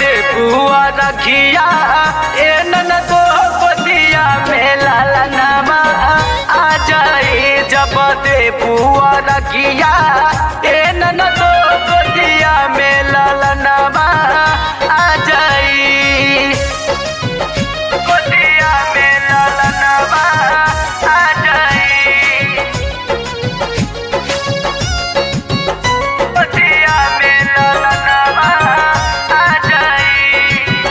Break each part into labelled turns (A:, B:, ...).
A: दे बुआ रखिया ए नन दो गोदिया में लाला नामा आ जाई जब दे बुआ रखिया ए नन दो गोदिया में लाला नामा आ जाई गोदिया में लाला नामा आ जाई गोदिया में लाला नामा आ जाई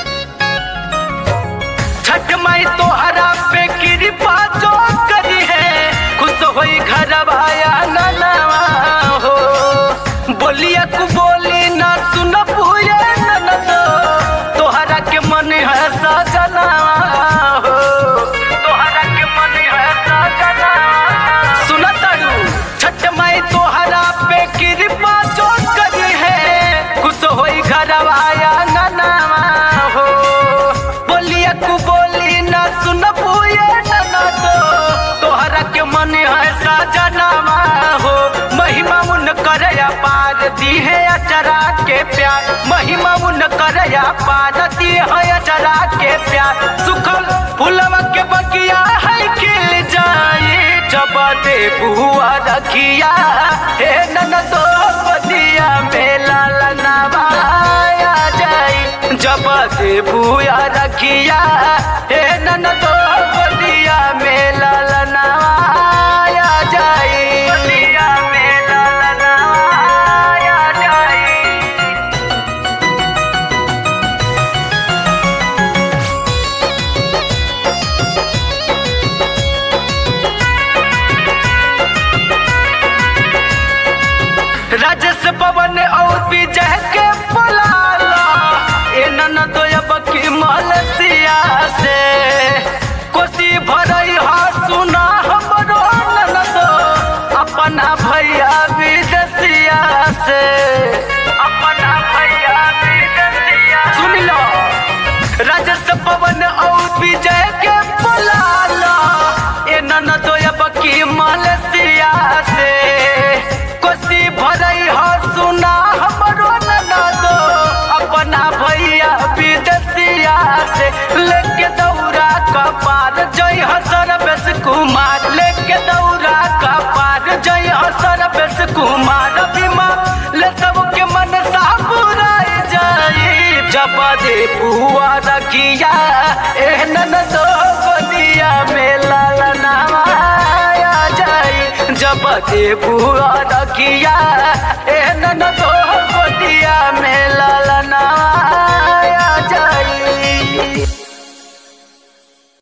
A: छठ माई तोहरा पे कृपा जो करी है खुश होई घर भाया ननवा हो बोलिया कु बोली ना सुन पूरे ननद तोहरा के मन है सजनवा हो तोहरा के मन है सजनवा सुन तारू छठ माई तोहरा पे कृपा जो करी है खुश होई घर भाया ननवा हो बोलिया कु बोली ना सुन पुए ना तो तोहरा के मन है सजनामा हो महिमा उन करया पार दी है अचरा के प्यार महिमा उन करया पार दी है अचरा के प्यार सुखल फुलवा के बगिया है खिल जाए जब दे बुआ रखिया हे नन तो बदिया मेला लनावा आ जाई जब दे बुआ रखिया हे नन तो बदिया मेला लनावा आ जाई बदिया मेला लनावा आ जाई राजस पवन और विजय के बुलाला ए नन तो अब की मलसिया से कोसी भरई हा सुना हमरो नन तो अपना भैया विदेशिया से अपना भैया विदेशिया सुन लो राजस पवन और विजय के बुलाला ए नन तो अब की मलसिया से कोसी भरई हो सुना हमरो नना दो अपना भैया विदेशिया से लेके दौरा का पार जय हसर बेस कुमार लेके दौरा का पार जय हसर बेस कुमार बीमा ले सबके मन सापुराई जाई जब दे बुआ रखिया एहन दो गोदिया में लाला नामा आ जाई जब दे बुआ रखिया एहन दो गोदिया में लाला नामा